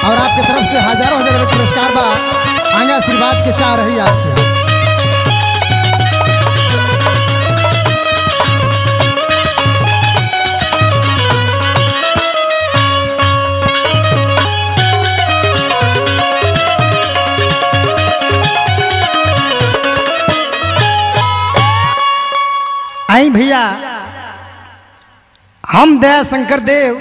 और आपके तरफ से हजारों हजार रुपये पुरस्कार बा आगे आशीर्वाद के चाह रही आपसे आई भैया हम दया शंकर देव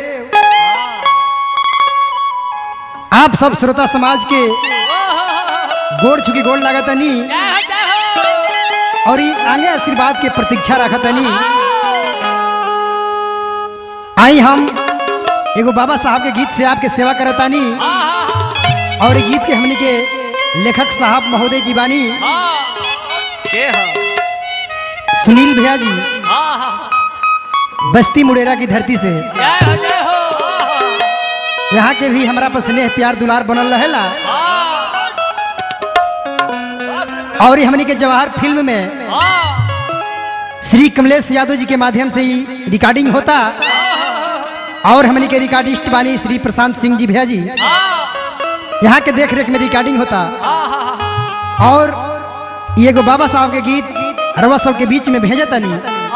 आप सब श्रोता समाज के गोड़ छुकी गोड़ लागतनी और ये आगे आशीर्वाद के प्रतीक्षा रखतनी आई हम एगो बाबा साहब के गीत से आपके सेवा करतानी और ये गीत के हमनी के लेखक साहब महोदय जी बानी के ह सुनील भैया जी हाँ हाँ बस्ती मुड़ेरा की धरती से जय हो जय हो यहाँ के भी हमारा पर स्नेह प्यार दुलार बनल रहेला और ये हमनी के जवाहर फिल्म में हाँ श्री कमलेश यादव जी के माध्यम से ही रिकॉर्डिंग होता और हमनी के रिकॉर्डिस्ट बानी श्री प्रशांत सिंह जी भैया जी यहाँ के देख रेख में रिकॉर्डिंग होता और ये एगो बाबा साहब के गीत रवा सब के बीच में भेजे तनी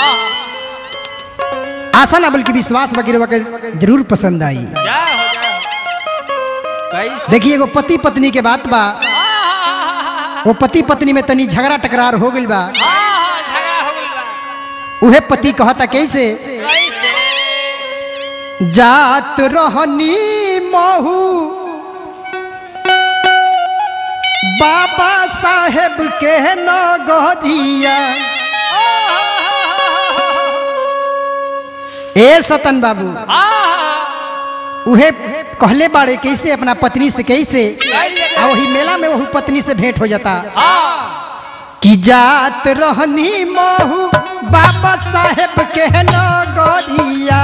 आशा ना बल्कि विश्वास वगैरह के जरूर पसंद आई जय हो जय हो कैसे देखिए एगो पति पत्नी के बात बा वो पति पत्नी में तनी झगड़ा टकरार हो गइल बा झगड़ा हो गइल बा उहे पति कहता कैसे कैसे जात रहनी महू बाबा साहेब के नगरिया ए सतन बाबू उहे कहले बाड़े कैसे अपना पत्नी से कैसे आ वही मेला में वही पत्नी से भेंट हो जाता कि जात रहनी महू बाबा साहेब के नगरिया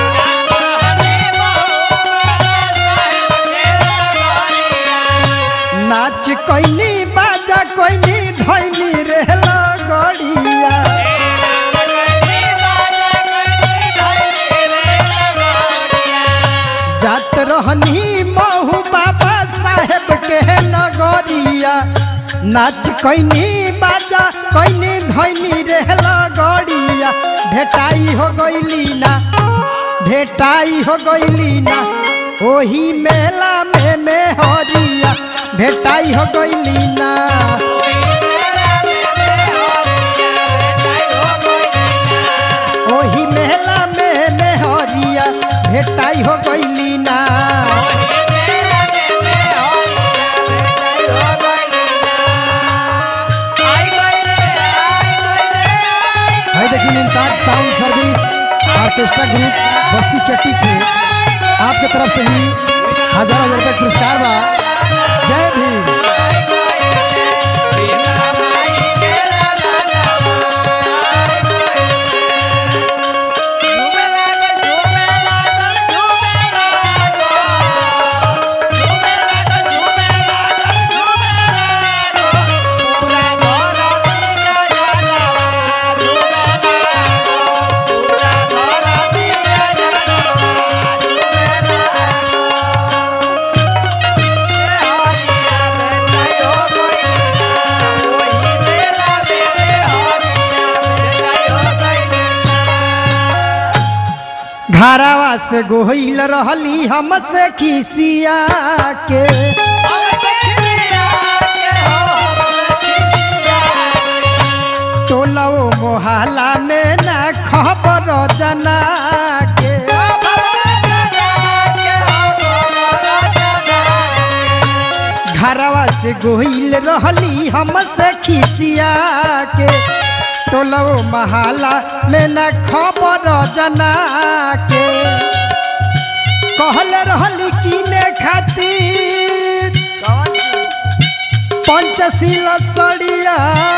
नाच कोइनी बाजा कोइनी धैनी रे लगड़िया जात रहनी महू बाबा साहेब के नगरिया नाच कोइनी बाजा कोइनी धैनी रे लगड़िया भेटाई हो गइली ना भेटाई हो गइली ना ओही मेला में में हरिया भेटाई हो गइली ना ओही मेला में में हरिया भेटाई हो गइली ना है देखिए Mumtaz sound service orchestra group Basti चट्टी से आपके तरफ से ही हजार हजार रुपये पुरस्कार बा जय भीम घरावा से गोहिल रहली हमसे खिसिया के टोलो मोहल्ला में ना खबर जना के घरवा से गोहिल रहली हमसे खिसिया के टोलो मोहल्ला में ना खबर जना के कहल रहली किने खातिर पंचशील सड़िया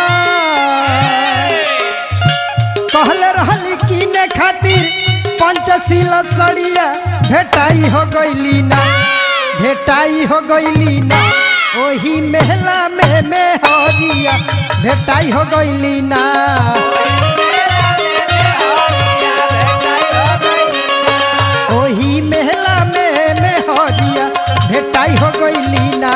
कहल रहली किने खातिर पंचशील सड़िया भेटाई हो गइली ना भेटाई हो गइली ना ओही मेला में में हरिया भेटाई हो गइली ना ओही मेला में में हरिया भेटाई भेटाई हो गईली ना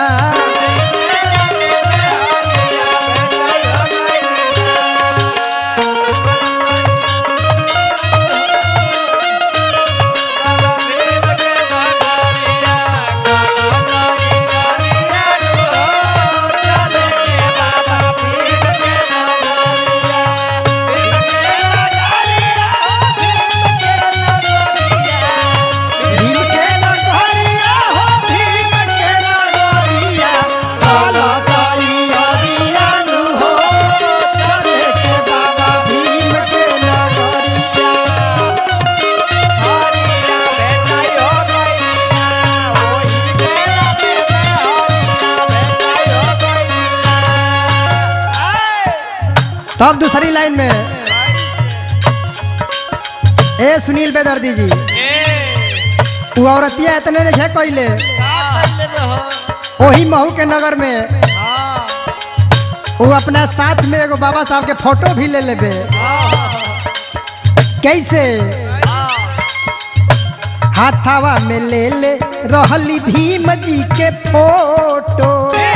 भीम के नगरिया हो भीम के नगरिया काला ताई अरिया नु हो चले के बाबा भीम के नगरिया तब दूसरी लाइन में ए सुनील बेदर्दी जी वो औरतिया इतने नहीं है कैले वही महू के नगर में वो अपना साथ में एगो बाबा साहब के फोटो भी ले लेबे कैसे हाथावा में ले ले रहली भीम जी के फोटो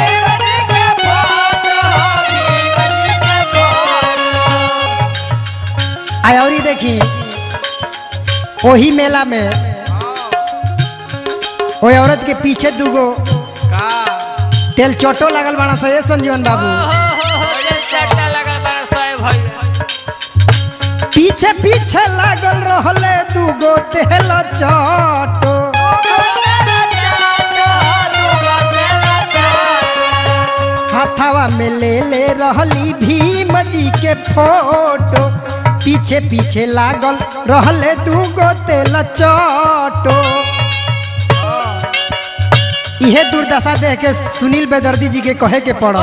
आय और देखी वही मेला में वो औरत के पीछे दूगो तेल चोटो लगल बाड़ा सा ये संजीवन बाबू पीछे पीछे लागल रहले दूगो तेल चोटो हाथावा में ले ले रहली भीम जी के फोटो पीछे पीछे लागल रहले दूगो तेल चोटो इहे दुर्दशा देख के सुनील बेदर्दी जी के कहे के पड़ल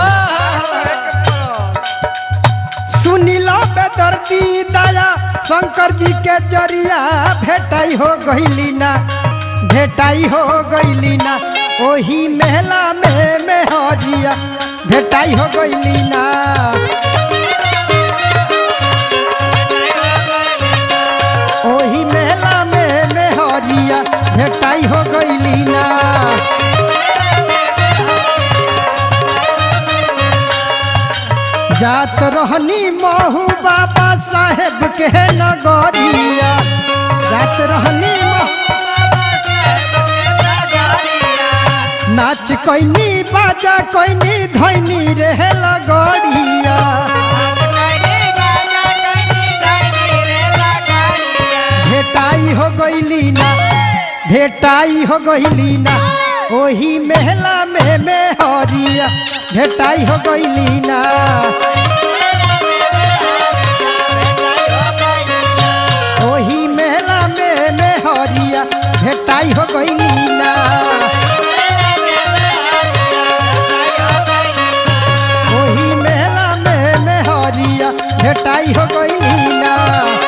सुनीला बेदर्दी दया शंकर जी के जरिया भेटाई हो गईली ना भेटाई हो गईली ना ओही मेला में मेहरिया भेटाई हो गईली ना ओही मेला में मेहरिया भेटाई हो गईली ना जात रहनी महू बाबा साहेब के नगरिया जात रहनी महू नाच कैनी बाजा कैनी धैनी रहे लगड़िया भेटाई हो गईली ना भेटाई हो गईली ना ओही मेला में मेहरिया भेटाई हो गईली ना ओही मेला में मेहरिया भेटाई हो गईली ना ओही मेला में मेहरिया भेटाई हो गईली ना